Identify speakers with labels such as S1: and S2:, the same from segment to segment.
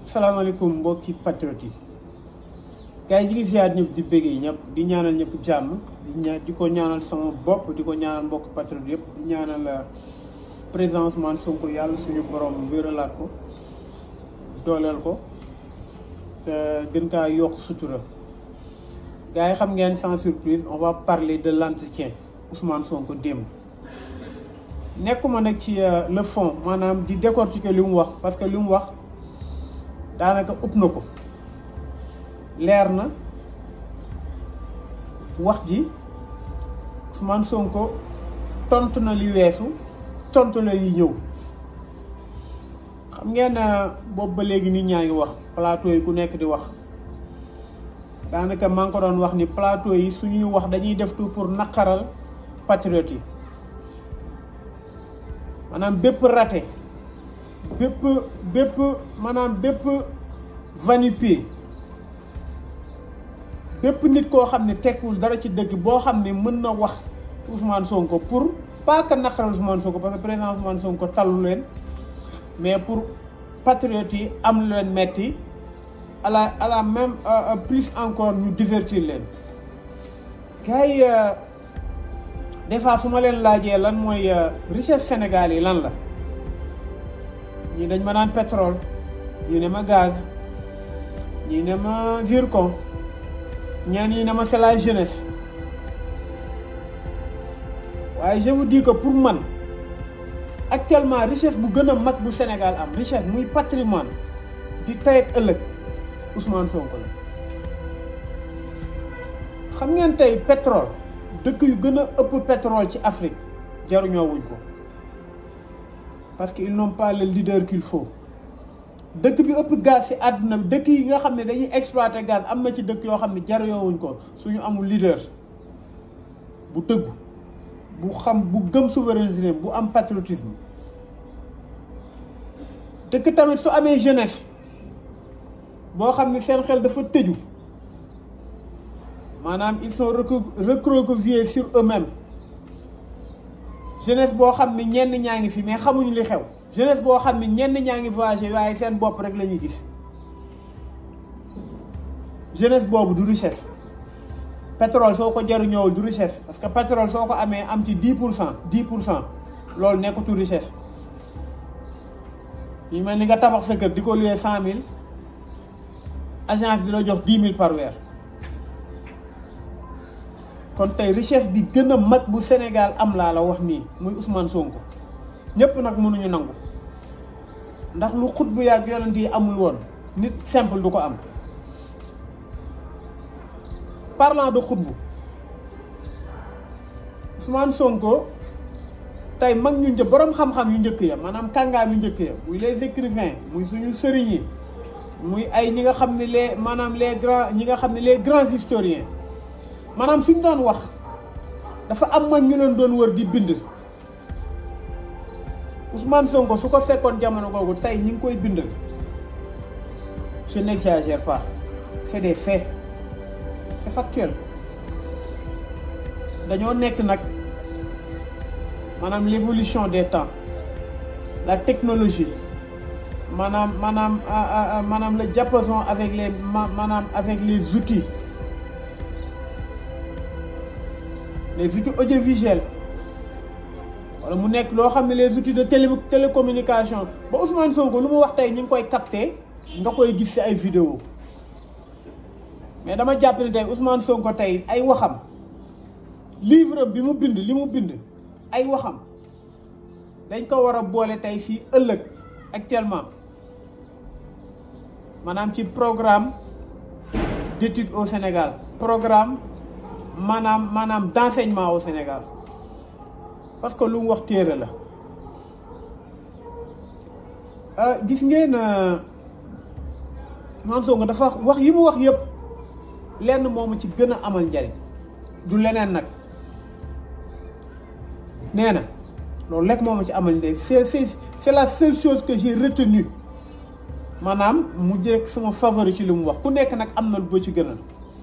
S1: salaamaaleykum mbokki patriote yi gars yi ñu ngi ziar ñëpp di bëggee ñëpp di ñaanal ñëpp jàmm di ña di ko ñaanal sama bopp di ko ñaanal mbokk patriote yëpp di ñaanal président Ousmane Sonko yàlla suñu borom wéralaat ko dooleel ko te gën kaa yokk sutura gars yi xam ngeen sans surprise on va parler de l'entretien Ousmane Sonko démb nekkuma nag ci le fond maanaam di décortiquer li mu wax parce que li mu wax daanaka ëpp na ko leer na wax ji Ousmane Sonko tontu na li weesu tontu la li ñëw xam ngeen boobu ba léegi nit ñaa ngi wax plateau yi ku nekk di wax daanaka maa ngi ko doon wax ni plateau yi suñuy wax dañuy def tout pour naqaral patriote yi maanaam bépp raté bépp bépp maanaam bépp vanipé bépp nit koo xam ne tekkiwul dara ci dëgg boo xam ne mën na wax Ousmane Sonko pour pas que naqaral Ousmane Sonko parce que président Ousmane Sonko tallu leen mais pour patriotes yi am lu leen metti à la à la même plus encore ñu divertir leen gars yi des fois su ma leen laajee lan mooy richesse Sénégal yi lan la ñii dañ ma naan pétrole ñii ne ma gaz ñii ne ma zircon ñaan ñii ne ma c'est la jeunesse waaye je vous dis que pour man actuellement richesse bu gën a mag bu Sénégal am richesse muy patrimoine di tey ak ëllëg Ousmane Sonko la xam ngeen tey pétrole dëkk yu gën a ëpp pétrole ci Afrique jaruñoo wuñ ko parce que ils n'ont pas le leader qu'il faut dëkk bi ëpp gaz ci àdduna bi dëkk yi nga xam ne dañuy exploiter gaz am na ci dëkk yoo xam ne jaruñoo wuñ ko suñu amul leader bu dëggu bu xam bu gëm souveraineté bu am patriotisme dëkk tamit su amee jeunesse boo xam ne seen xel dafa tëju maanaam ils sont recroquevillés sur eux-mêmes jeunesse boo xam ne ñenn ñaa ngi fi mais xamuñu li xew jeunesse boo xam ne ñenn ñaa ngi voyagé waaye seen bopp rek la ñuy gis jeunesse boobu du richesse pétrole soo ko jaruñoowul du richesse parce que pétrole soo ko amee am ci dix pour cent dix pour cent loolu nekkatul richesse yi mel ni nga tabax sa kër di ko luyee cent mille agence di la jox dix mille par weer kon tey richesse bi gën a mag bu Sénégal am laa la wax nii muy Ousmane Sonko ñëpp nag mënuñu nangu ndax lu xut bu yàgg yonent yi amul woon nit simple du ko am parlant de xutbu Ousmane Sonko tey mag ñu një boroom xam-xam yu njëkk ya maanaam kàngaam yu njëkk ya muy les écrivains muy suñu sëriñ yi muy ay ñi nga xam ne les maanaam les grands ñi nga xam ne les grands historiens maanaam suñ doon wax dafa am mag ñu leen doon wër di bind Ousmane Sonko su ko fekkoon jamono googu tey ñi ngi koy bindal je n'exagère pas c'est des faits c'est factuel dañoo nekk nag maanaam l'évolution des temps la technologie maanaam maanaam maanaam le diapason avec les maanaam avec les outils les outils audiovisuels wala mu nekk loo xam ne les outils de télé télécommunication ba Ousmane Sonko lu mu wax tey ñu ngi koy capter nga koy gis ci ay vidéo mais dama jàpp ne tey Ousmane Sonko tey ay waxam livre bi mu bind li mu bind ay waxam dañ ko war a boole tey fii ëllëg actuellement maanaam ci programme d'études au Sénégal programme maanaam maanaam d'enseignement au Sénégal parce que lu mu wax téere la gis ngeen Ousmane Sonko dafa wax yi mu wax yëpp lenn moomu ci gën a amal njariñ du leneen nag nee na loolu lekk moomu ci amal njariñ c'est c'est c'est la seule chose que j'ai retenue maanaam mu jëkk sama favori ci li mu wax ku nekk nag am na lu ba ci gënal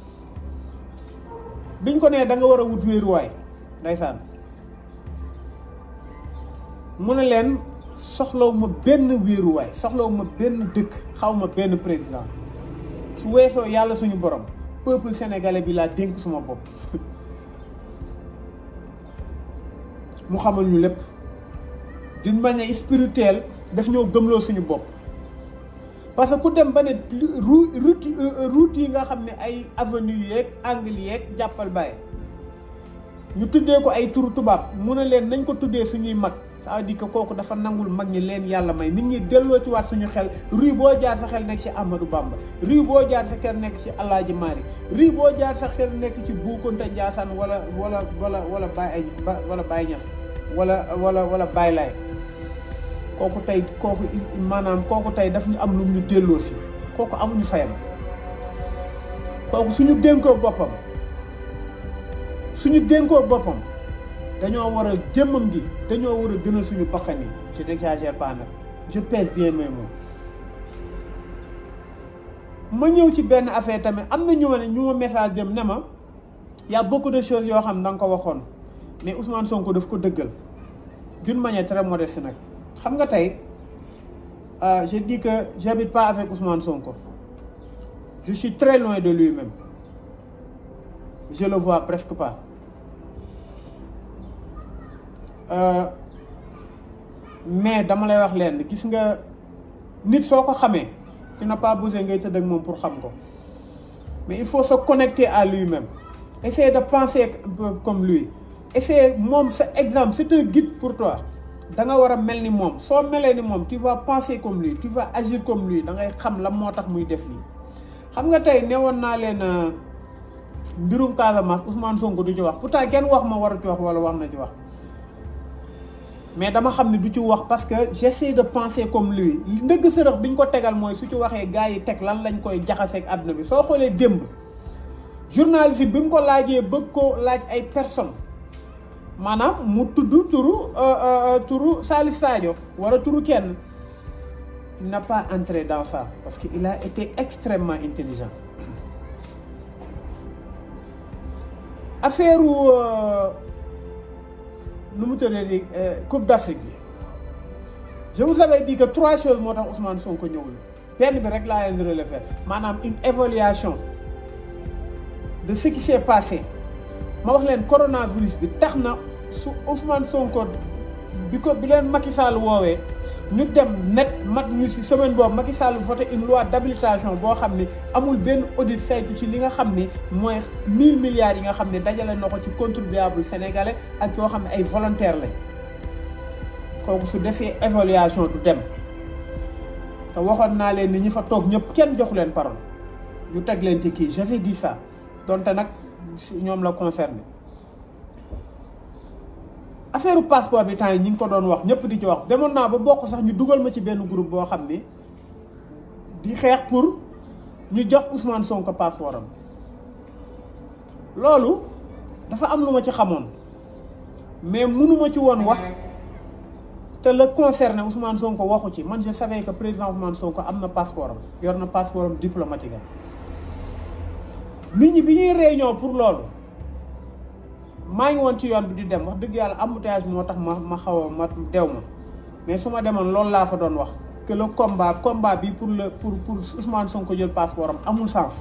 S1: biñ ko nee da nga war a wut wéeruwaay ndeysaan mu ne leen soxlawu ma benn wéeruwaay soxlawu ma benn dëkk xaw ma benn président su weesoo yàlla suñu borom peuple sénégalais bi laa dénk suma bopp mu xamal ñu lépp d'une manière spirituelle daf ñoo gëmloo suñu bopp parce que ku dem ba ne route route yi nga xam ne ay avenue yeeg angle yeeg jàppal bàyyi ñu tuddee ko ay turu tubaab mu ne leen nañ ko tuddee suñuy mag ça veut dire que kooku dafa nangul mag ñi leen yàlla may nit ñi delloo ci waat suñu xel rue boo jaar sa xel nekk ci Amadou Bamba rue boo jaar sa xel nekk ci Alaaji Maalik rue boo jaar sa xel nekk ci Boukounta Ndiassane wala wala wala wala Baye wala Baye Niass wala wala wala Baye Laye kooku tey kooku maanaam kooku tey daf ñu am lu ñu delloo si kooku amuñu fayam kooku suñu dénkoo boppam suñu dénkoo boppam dañoo war a jëmmam gi dañoo war a gënal suñu bakkan yi je n'exagère pas nag je pèse bien mes mots ma ñëw ci benn affaire tamit am na ñu ma ne ñu ma message jëm ne ma y a beaucoup de choses yoo xam da nga ko waxoon mais Ousmane Sonko daf ko dëggal d'une manière très modeste nag xam nga tey je dis que j'habite pas avec Ousmane Sonko je suis très loin de lui-même je le vois presque pas Euh, mais dama lay wax leen gis nga nit soo ko xamee tu n'as pas besoin ngay tëdd ak moom pour xam ko mais il faut se connecter à lui-même essayer de penser comme lui essayer moom sa exemple c'est un guide pour toi da nga war a mel ni moom soo melee ni moom tu vas penser comme lui tu vas agir comme lui da ngay xam la moo tax muy def lii xam nga tey newoon naa leen mbirum Casamance Ousmane Sonko du ci wax pourtant kenn wax ma waru ci wax wala wax na ci wax mais dama xam ne du ci wax parce que j'essaie de penser comme lui ndëgg sërëx bi ñu ko tegal mooy su ci waxee gars yi teg lan lañ koy jaxaseeg àdduna bi soo xoolee démb journaliste bi mu ko laajee bëgg ko laaj ay personnes maanaam mu tudd turu turu Salif Sadio wala turu kenn il n'a pas entré dans ça parce que il a été extrêmement intelligent affaire nu mu tëddee di Coupe d'Afrique bi je vous avais dit que trois choses moo tax Ousmane Sonko ñëwul benn bi rek laa leen relever maanaam une évaluation de ce qui s'est passé ma wax leen coronavirus bi tax na su Ousmane Sonko bi ko bi leen Macky Sall woowee ñu dem net mat ñu ci semaine boobu Macky Sall voté une loi d'habilitation boo xam ni amul benn audit saytu ci li nga xam ni mooy mille milliards yi nga xam ne dajale na ko ci contribuable sénégalais ak yoo xam ne ay volontaires lañ kooku su defee évaluation du dem te waxoon naa leen ni ñi fa toog ñëpp kenn joxu leen parole ñu teg leen ci kii j'avais dit ça donte nag ñoom la concerné affaire passeport bi temps yi ñi ngi ko doon wax ñëpp di ci wax demoon naa ba bokk sax ñu dugal ma ci benn groupe boo xam ni di xeex pour ñu jox Ousmane Sonko passeport am loolu dafa am lu ma ci xamoon mais mënuma ci woon wax te la concerné Ousmane Sonko waxu ci man je savais que président Ousmane Sonko am na passeport am yor na passeport am diplomatique am nit ñi bi ñuy réunion pour loolu maa ngi woon ci yoon bi di dem wax dëgg yàlla embouteillage moo tax ma ma xaw a ma dew ma mais su ma demoon loolu laa fa doon wax que le combat combat bi pour le pour pour Ousmane Sonko jël passeport am amul sens.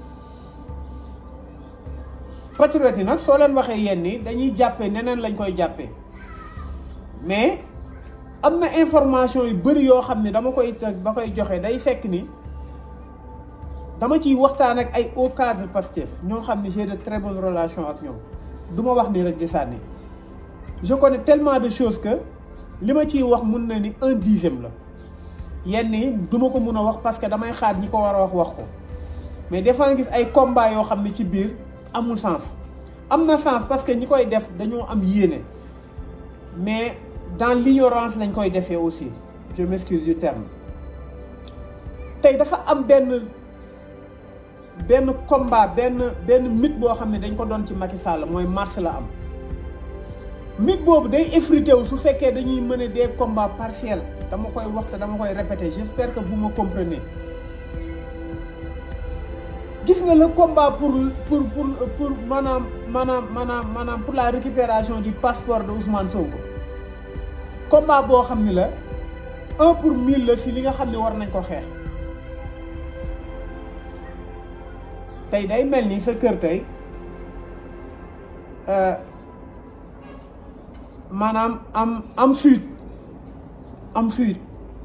S1: patriote yi nag soo leen waxee yenn ni dañuy jàppee neneen lañ koy jàppee mais am na information yu bëri yoo xam ne dama koy ba koy joxe day fekk ni dama ciy waxtaan ak ay hauts cadres Pastef ñoo xam ne j'ai de très bonnes relations ak ñoom. du ma wax nii rek di sànni je connais tellement de choses que li ma ciy wax mun na ni un dixième la yenn yi du ma ko mun a wax parce que damay xaar ñi ko war a wax wax ko mais des fois nga gis ay combats yoo xam ne ci biir amul sens am na sens parce que ñi koy def dañoo am yéene mais dans l'ignorance lañ koy defee aussi je m'excuse du terme tey dafa am benn benn combat benn benn mythe boo xam ne dañ ko doon ci Macky Sall mooy mars la am mythe boobu day effrité wu su fekkee dañuy mener des combats partiels dama koy wax te dama koy répéter j'espère que vous me comprenez gis nga le combat pour pour pour pour maanaam maanaam maanaam maanaam pour la récupération du passeport de Ousmane Sonko combat boo xam ni la un pour mille la si li nga xam ne war nañ ko xeex tey day mel ni sa kër tey maanaam am am fuite am fuite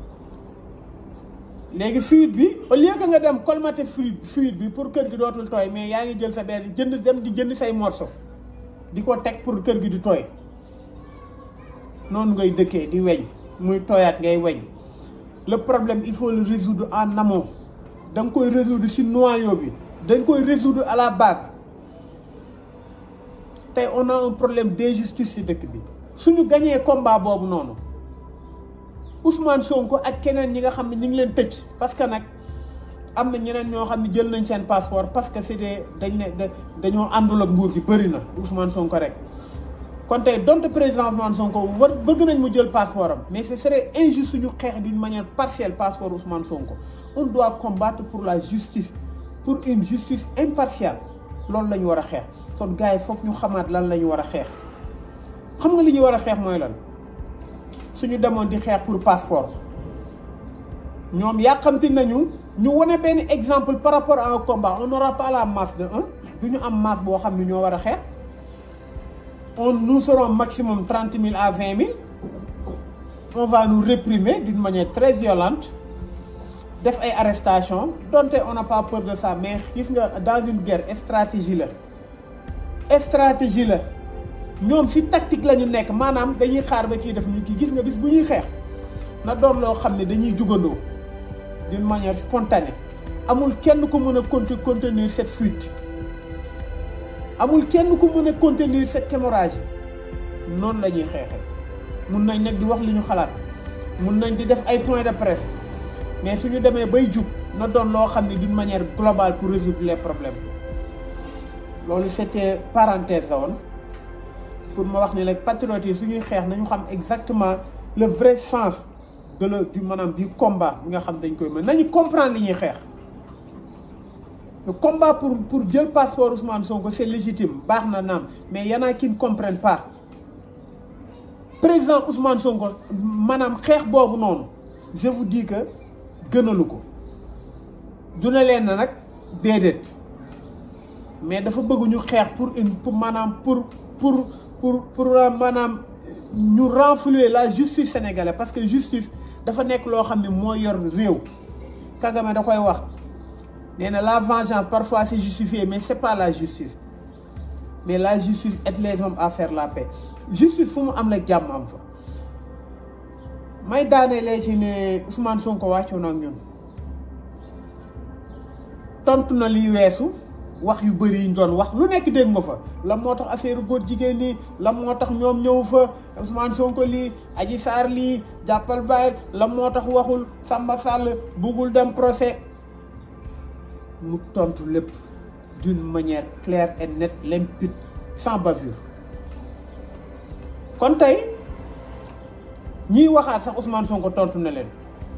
S1: léegi fuite bi au lieu que nga dem colmater fuite fuite bi pour kër gi dootul tooy mais yaa ngi jël sa benn jënd dem di jënd say morceau di ko teg pour kër gi di tooy noonu ngay dëkkee di weñ muy tooyaat ngay weñ le problème il faut le résoudre en amont da nga koy résoudre ci noyau bi da nga koy résoudre à la base tey on a un problème d'injustice ci dëkk bi suñu gañee combat boobu noonu Ousmane Sonko ak keneen ñi nga xam ne ñu ngi leen tëj parce que nag am na ñeneen ñoo xam ne jël nañ seen passeport parce que c'est des dañ ne dañoo àndul ak nguur gi bëri na Ousmane Sonko rek kon tey donte président Ousmane Sonko war bëgg nañ mu jël passeport am mais ce serait injuste suñu xeex d'une manière partielle passeport Ousmane Sonko on doit combattre pour la justice pour une justice impartiale loolu la ñu war a xeex kon gars yi foog ñu xamaat lan la ñu war a xeex xam nga li ñu war a xeex mooy lan suñu demoon di xeex pour passeport ñoom yàqamti nañu ñu wane benn exemple par rapport à un combat on n'aura pas la masse de un du ñu am masse boo xam ne ñoo war a xeex on nous serons maximum trente mille à vingt mille on va nous réprimer d'une manière très violente def ay arrestation donte on n'a pas peur de ça mais gis nga dans une guerre stratégie la stratégie la ñoom ci tactique la ñu nekk maanaam dañuy xaar ba kii def ñu kii gis nga bis bu ñuy xeex na doon loo xam ne dañuy jugandoo d'une manière spontanée amul kenn ku mën a conte contenir cette fuite amul kenn ku mën a contenir cette hémorragie noonu la ñuy xeexee mun nañ nag di wax li ñu xalaat mun nañ di def ay points de presse mais suñu demee bay jug na doon loo xam ne d'une manière globale pour résoudre les problèmes loolu c'était parenthèse la woon pour ma wax ni rek patriotes yi suñuy xeex nañu xam exactement le vrai sens de le du maanaam du combat bi nga xam dañ koy mën nañu comprendre li ñuy xeex le combat pour pour jël passeport Ousmane Sonko c'est légitime baax na naam mais y en a qui ne comprennent pas président Ousmane Sonko maanaam xeex boobu noonu je vous dis que gënalu ko du ne leen na nag déedéet mais dafa bëgg ñu xeex pour une pour maanaam pour pour pour pour maanaam ñu renflouer la justice sénégalaise parce que justice dafa nekk loo xam ne moo yor réew Kagame da koy wax nee na la vengeance parfois c'est justifié mais c'est pas la justice mais la justice aide les hommes à faire la paix justice fu mu am la jàmm am fa may daanelee ci ne Ousmane Sonko wàccoon ak ñun tontu na liy weesu wax yu bëri yi ñu doon wax lu nekk dégg nga fa la moo tax affaire góor jigéen ñi la moo tax ñoom ñëw fa Ousmane Sonko lii Adji Sarr lii jàppal bàyyi la moo tax waxul Samba Sall buggul dem procès mu tontu lépp d'une manière claire et nette limpide sans bavure kon tey ñiy waxaat sax Ousmane Sonko tontu na leen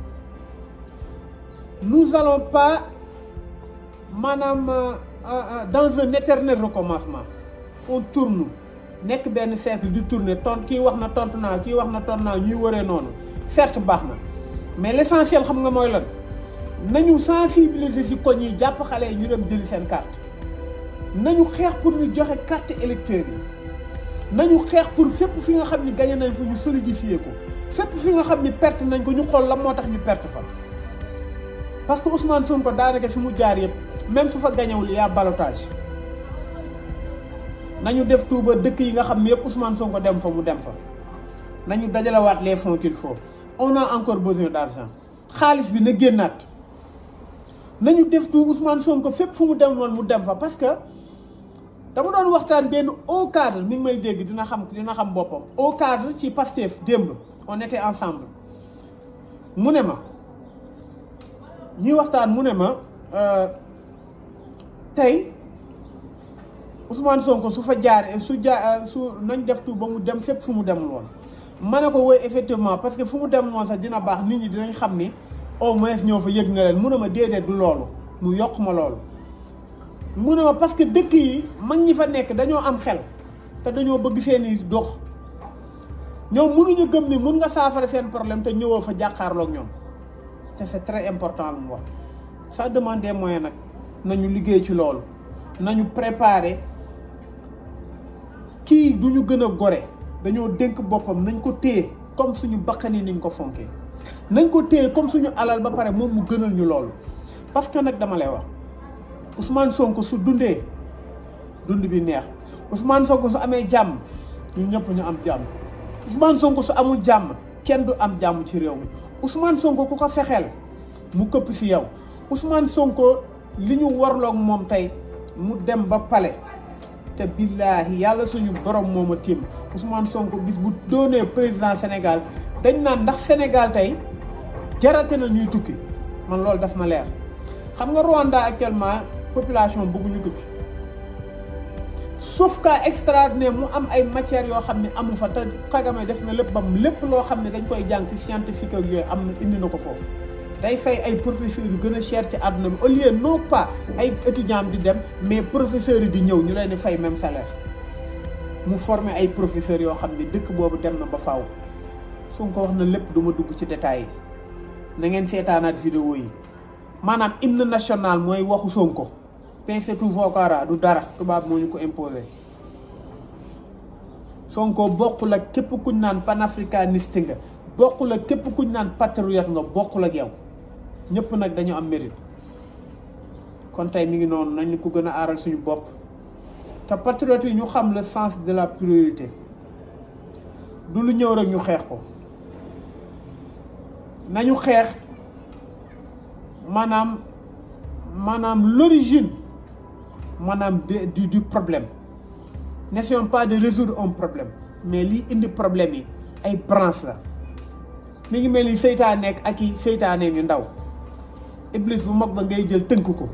S1: nous allons pas maanaam dans un éternel recommencement on tourne nekk benn cercle di tourner tont kii wax na tontu naa kii wax na tontu naa ñuy wëree noonu certes baax na mais l'essentiel xam nga mooy lan nañu sensibiliser ci koñ yi jàpp xale yi ñu dem jëli seen carte nañu xeex pour ñu joxe carte électeur yi nañu xeex pour fépp fi nga xam ni gagné nañ fa ñu solidifier ko fépp fi nga xam ni perte nañ ko ñu xool la moo tax ñu perte fa parce que Ousmane Sonko daanaka fi mu jaar yëpp même su fa gañewul yaa ballottage nañu def tuuba dëkk yi nga xam ne yëpp Ousmane Sonko dem fa mu dem fa nañu dajalewaat les fonds qu'il faut on a encore besoin d'argent xaalis bi na génnaat nañu def tout Ousmane Sonko fépp fu mu dem noonu mu dem fa parce que dama doon waxtaan benn haut cadre mi ngi may dégg dina xam dina xam boppam haut cadre ci Pastef démb on était ensemble mu ne ma ñuy waxtaan mu ne ma tey Ousmane Sonko su fa jaaree su jaar su nañ def tout ba mu dem fépp fu mu demul woon ma ne ko woy effectivement parce que fu mu dem noonu sax dina baax nit ñi dinañ xam ni au moins ñoo fa yëg nga leen mu ne ma déedéet du loolu mu yokk ma loolu mu ne ma parce que dëkk yi mag ñi fa nekk dañoo am xel te dañoo bëgg seeni dox ñoom mënuñu gëm ni mun nga saafara seen problème te ñëwoo fa jàkkaarloog ñoom te c'est très important lu mu wax ça demande des moyens nag nañu liggéey ci loolu nañu préparer kii du ñu gën a gore dañoo dénk boppam nañ ko téye comme suñu bakkani niñ ko fonkee nañ ko téye comme suñu alal ba pare moom mu gënal ñu loolu parce que nag dama lay wax Ousmane Sonko su dundee dund bi neex Ousmane Sonko su amee jàmm ñun ñëpp ñu am jàmm Ousmane Sonko su amul jàmm kenn du am jàmm ci réew mi Ousmane Sonko ku ko fexeel mu këpp si yow Ousmane Sonko li ñu warloog moom tey mu dem ba pale te billaahi yàlla suñu borom moom a tiim Ousmane Sonko bis bu doonee président Sénégal dañ naan ndax Sénégal tey jarate na ñuy tukki man loolu daf ma leer xam nga Rwanda actuellement population bëgguñu tukki sauf cas extraordinaire mu am ay matières yoo xam ne amu fa te Kagame def na lépp bam lépp loo xam ne dañ koy jàng ci scientifique ak yooyu am na indi na ko foofu day fay ay professeurs yu gën a cher ci àdduna bi au lieu non pas ay étudiants di dem mais professeurs yi di ñëw ñu leen di fay même salaire mu former ay professeurs yoo xam ne dëkk boobu dem na ba faaw su ko wax na lépp du ma dugg ci détails yi na ngeen seetaanaat vidéo yi maanaam hymne national mooy waxu Sonko pensez tout vocara du dara tubaab moo ñu ko imposé Sonko bokkul ak képp kuñ naan panafricaniste nga bokkul ak képp kuñ naan patriote nga bokkul ak yow ñëpp nag dañu am mérite kon tey mi ngi noonu nañu ko gën a aaral suñu bopp te patriote yi ñu xam le sens de la priorité du lu ñëw rek ñu xeex ko nañu xeex maanaam maanaam l'origine maanaam du du problème n'essayons pas de résoudre un problème mais lii indi problème yi ay branche la mi ngi mel ni seytaane nekk ak i seytaane ñu ndaw iblis bu mag ba ngay jël tënk ko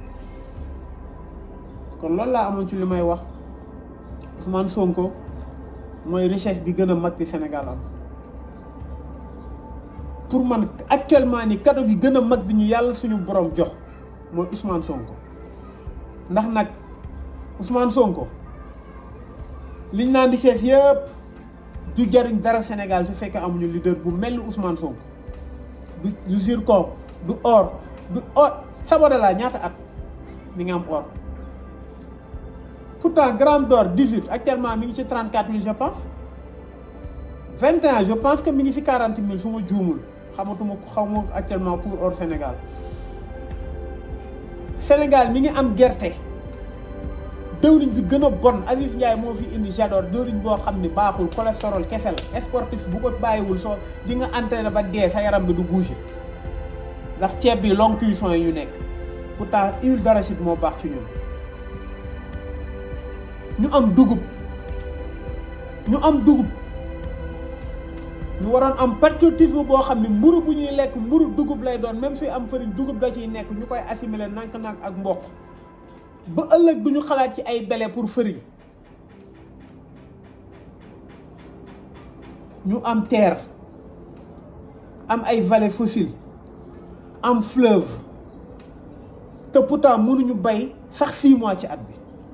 S1: kon loolu laa amoon ci li may wax Ousmane Sonko mooy richesse bi gën a mag bi Sénégal am pour man actuellement ni cadeau gi gën a mag bi ñu yàlla suñu borom jox mooy Ousmane Sonko ndax nag Ousmane Sonko liñ naan richesse yëpp du jariñ dara Sénégal su fekkee amuñu leader bu mel ni Ousmane Sonko du du zircon du or du or Sabodala ñaata at mi ngi am or pourtant gramme d'or 18 actuellement mi ngi ci 34 000 je pense 21 je pense que mi ngi ci 40 000 su ma juumul xamatuma xaw ma actuellement pour or Sénégal Sénégal mi ngi am gerte dëwriñ bi gën a bon Aziz Ndiaye moo fi indi j'adore dëwriñ boo xam ni baaxul cholestérol kese la sportif bu ko bàyyiwul soo di nga entraîné ba dee sa yaram bi du bouger ndax ceeb bi longue cuisson yi ñu nekk pourtant huile d'arachide moo baax ci ñun ñu am dugub ñu am dugub ñu waroon am patriotisme boo xam ne mburu bu ñuy lekk mburu dugub lay doon même suy am farine dugub da ciy nekk ñu koy assimiler nank-nank ak mboq ba ëllëg du ñu xalaat ci ay bele pour farine ñu am terre am ay vallées fossiles am fleuve te pourtant mënuñu bay sax six mois ci at bi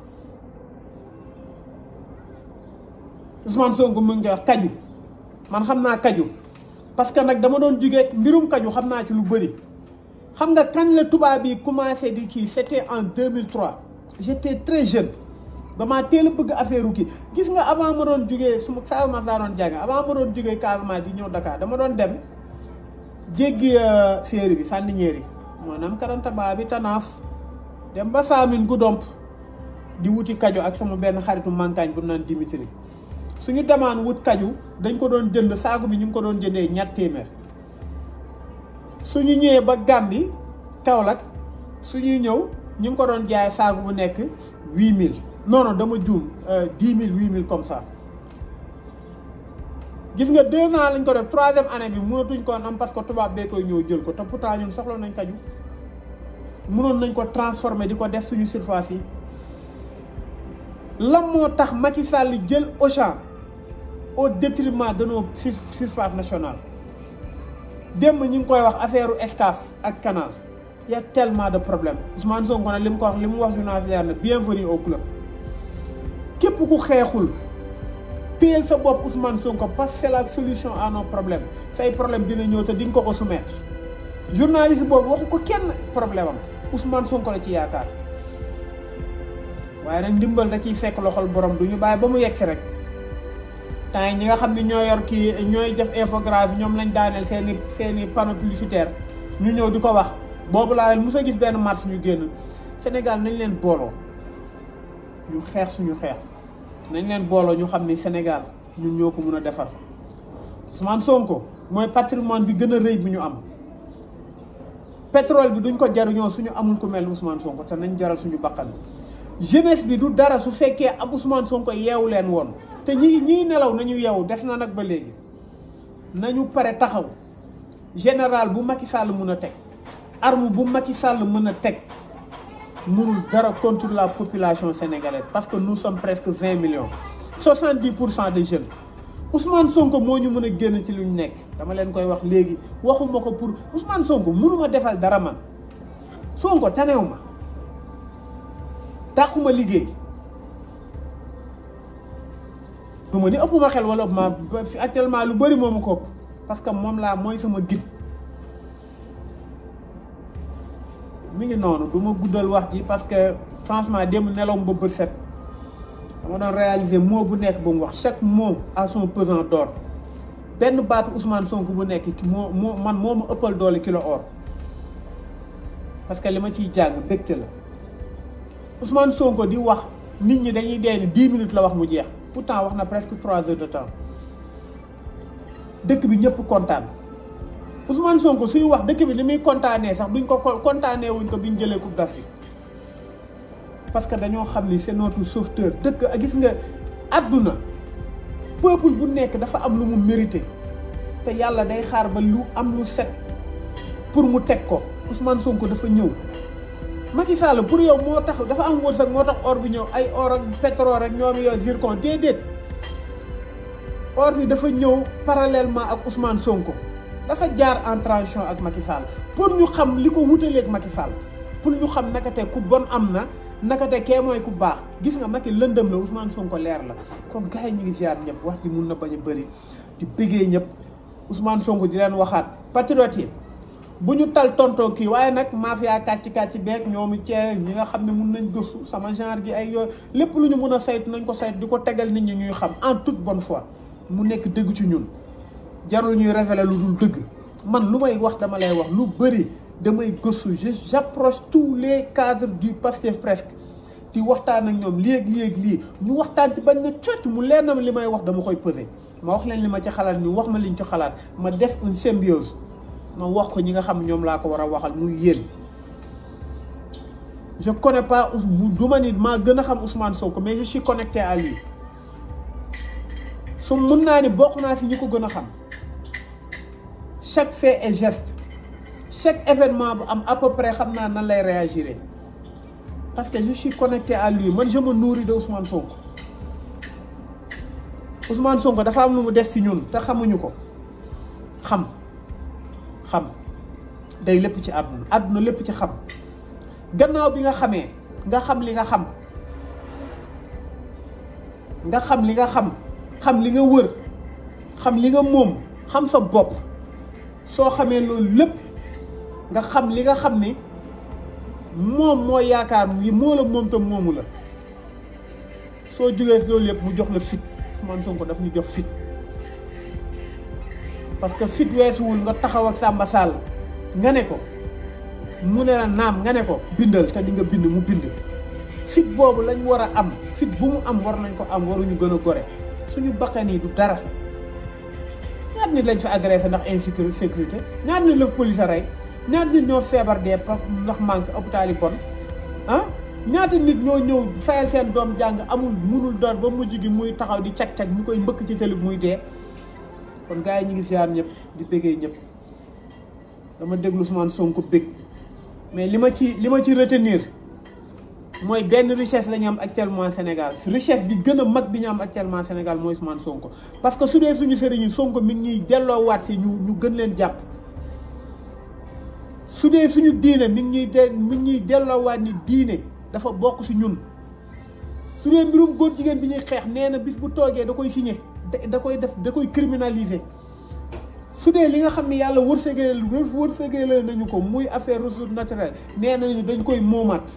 S1: Ousmane Sonko mu ngi wax kaju man xam naa kaju parce que nag dama doon jugee mbirum kaju xam naa ci lu bëri xam nga kañ la tubaab yi commencé di kii c'était en 2003 j'étais très jeune damaa teel a bëgg affaire kii gis nga avant ma doon jugee su ma Casamance laa doon jàng avant ma doon jugee Casamance di ñëw Dakar dama doon dem jéggi séeri bi Sandiniéry maanaam Karantaba bi Tanaaf dem ba Saamine Goudomp di wuti kaju ak sama benn xaritu mankaañ bu naan Dimitri suñu demaan wut kaju dañ ko doon jënd saaku bi ñu ngi ko doon jëndee ñett téeméer suñu ñëwee ba Gàmbi Kaolack suñuy ñëw ñu ngi ko doon jaay saaku bu nekk huit mille non non dama juum dix mille huit mille comme ça gis nga deux ans lañ ko def troisième année bi mënatuñ ko am parce que tubaab bee koy ñëw jël ko te pourtant ñun soxla nañ kaju mënoon nañ ko transformer di ko def suñu surface yi lan moo tax Macky Sall jël Auchan au détriment de nos surfaces nationales démb ñu ngi koy wax affaire Excaf ak canal y a tellement de problèmes Ousmane Sonko nag li mu ko wax li mu wax journaliste na bienvenue au club képp ku xeexul téyel sa bopp Ousmane Sonko parce que c'est la solution à nos problèmes say problème dina ñëw te di nga ko ko soumettre journaliste boobu waxu ko kenn problème am Ousmane Sonko la ci yaakaar waaye nag ndimbal da ciy fekk loxol borom du ñu bàyyi ba mu yegg si rek temps yi ñi nga xam ne ñoo yor kii ñooy def infographie ñoom lañ daaneel seen i seen i panneau publicitaire ñu ñëw di ko wax boobu laa leen mos a gis benn marche ñu génn Sénégal nañ leen booloo ñu xeex suñu xeex nañ leen booloo ñu xam ni Sénégal ñun ñoo ko mun a defar Ousmane Sonko mooy patrimoine bi gën a rëy bi ñu am pétrole bi duñ ko jaruñoo suñu amul ku mel ni Ousmane Sonko te nañ jaral suñu bakkan jeunesse bi du dara su fekkee ab Ousmane Sonko yeewu leen woon te ñi ñiy nelaw nañu yeewu des na nag ba léegi nañu pare taxaw général bu Macky Sall mun a teg arme bu Macky Sall mën a teg mënul dara contre la population sénégalaise parce que nous sommes presque vingt millions soixante dix pour cent des jeunes Ousmane Sonko moo ñu mën a génn ci lu ñu nekk dama leen koy wax léegi waxuma ko pour Ousmane Sonko mënuma defal dara man Sonko tanew ma taxuma liggéey du ma ni ëpp ma xel wala ëpp ma fi actuellement lu bëri moomu ko ëpp parce que moom laa mooy sama guide mi ngi noonu du ma guddal wax ji parce que franchement démb nelaw ba bët set dama doon réaliser mot bu nekk ba mu wax chaque mot à son pesant d'or benn baatu Ousmane Sonko bu nekk ci moo moo man moo ma ëppal doole kilo or parce que li ma ciy jàng bégte la Ousmane Sonko di wax nit ñi dañuy dee ni dix minutes la wax mu jeex pourtant wax na presque trois heures de temps dëkk bi ñëpp kontaan Ousmane Sonko suy wax dëkk bi ni muy kontaanee sax duñ ko kontaanee wuñ ko bi ñu jëlee coupe d'Afrique parce que dañoo xam ni c'est notre sauveteur dëkk ak gis nga àdduna peuple bu nekk dafa am lu mu mérité te yàlla day xaar ba lu am lu set pour mu teg ko Ousmane Sonko dafa ñëw Macky Sall pour yow moo tax dafa am wërsëg moo tax or bi ñëw ay or ak pétrole rek ñoom yow zircon déedéet or bi dafa ñëw parallèlement ak Ousmane Sonko dafa jaar en transition ak Macky Sall pour ñu xam li ko wutaleeg Macky Sall pour ñu xam naka te ku bon am na naka te kee mooy ku baax gis nga Macky lëndëm la Ousmane Sonko leer la kon gars yi ñu ngi ziar ñëpp wax ji mun na bañ a bëri di bëggee ñëpp Ousmane Sonko di leen waxaat patriote yi bu ñu tal tontoo kii waaye nag mafia kàcc kàcc beeg ñoomu cee ñi nga xam ne mun nañ gëstu sama genre gi ay yooyu lépp lu ñu mun a saytu nañ ko saytu di ko tegal nit ñi ñuy xam en toute bonne foi mu nekk dëgg ci ñun jarul ñuy révéler lu dul dëgg man lu may wax dama lay wax lu bëri damay gëstu je j'approche tous les cadres du Pastef presque di waxtaan ak ñoom léeg-léeg lii ñu waxtaan ci bañ na cocc mu leer na ma li may wax dama koy peser ma wax leen li ma ci xalaat ñu wax ma liñ ci xalaat ma def une symbiose ma wax ko ñi nga xam ñoom laa ko war a waxal muy yéen je connais pas du ma nit maa gën a xam Ousmane Sonko mais je suis connecté à lui su mun naa ni bokk naa si ñi ko gën a xam chaque fait et geste chaque événement bu am à peu près xam naa nan lay réagir parce que je suis connecté à lui man je me nourris de Ousmane Sonko Ousmane Sonko dafa am lu mu def si ñun te xamuñu ko xam xam day lépp ci àdduna àdduna lépp ci xam gannaaw bi nga xamee nga xam li nga xam nga xam li nga xam xam li nga wër xam li nga moom xam sa bopp soo xamee loolu lépp nga xam li nga xam ni moom moo yaakaar yi moo la moom tam moomu la soo jógee loolu yëpp mu jox la fit Ousmane Sonko daf ñu jox fit parce que fit weesuwul nga taxaw ak Samba Sall nga ne ko mu ne la naam nga ne ko bindal te di nga bind mu bind fit boobu lañ war a am fit bu mu am war nañ ko am waruñu gën a gore suñu bakkan yi du dara ñaata nit lañ fa agressé ndax insécurité sécurité ñaata nit la fa police a rey ñaata nit ñoo feebar dee pa ndax manque hôpital yi bon ah ñaata nit ñoo ñëw fayal seen doom jàng amul munul door ba mujj gi muy taxaw di cag-cag ñu koy mbëkk ci tëli muy dee kon gars yi ñu ngi ziar ñëpp di bëggee ñëpp dama déglu Ousmane Sonko bëgg mais li ma ci li ma ci retenir mooy benn richesse la ñu am actuellement Sénégal richesse bi gën a mag bi ñu am actuellement Sénégal mooy Ousmane Sonko parce que su dee suñu sëriñ Sonko mi ngi ñuy delloowaat fi ñu ñu gën leen jàpp su dee suñu diine mi ngi ñuy de mi ngi ñuy delloowaat ni diine dafa bokk si ñun su dee mbirum góor jigéen bi ñuy xeex nee na bis bu toogee da koy signé da koy def da koy criminaliser su dee li nga xam ne yàlla wërsëgee wërsëgee nañu ko muy affaire ressource naturelle nee nañu dañ koy moomaat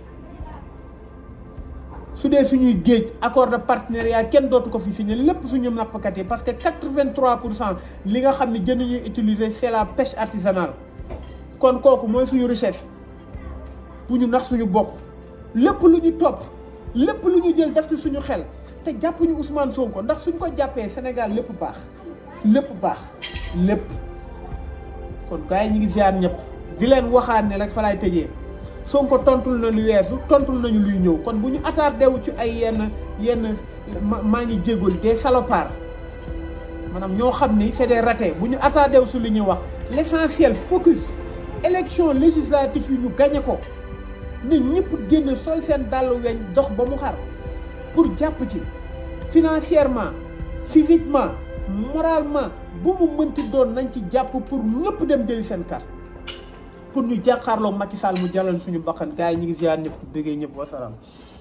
S1: su dee suñuy géej accord de partenariat kenn dootu ko fi signé lépp suñu nappkat yi parce que quatre-vingt-trois pour cent li nga xam ne jën ñuy utiliser c'est la pêche artisanale kon kooku mooy suñu richesse bu ñu nax suñu bopp lépp lu ñu topp lépp lu ñu jël def ci suñu xel te jàppuñu Ousmane Sonko ndax suñ ko jàppee Sénégal lépp baax lépp baax lépp kon gars yi ñu ngi ziar ñëpp di leen waxaat ne rek fa laay tëjee Sonko tontul na lu weesu tontul nañu luy ñëw kon bu ñu attardé wu ci ay yenn yenn maa ngi jégalu des salopards maanaam ñoo xam ni c'est des ratés bu ñu attardé wu su li ñuy wax l'essentiel focus élection législative yi ñu gagné ko ne ñëpp génn sol seen dàll weñ dox ba mu xar pour jàpp ci financièrement physiquement moralement bu mu mënti doon nañ ci jàpp pour ñëpp dem jëli seen carte pour ñu jàkkaarloo Macky Sall mu jàllal suñu bakkan gars yi ñu ngi ziar ñëpp bëggee ñëpp wasalaam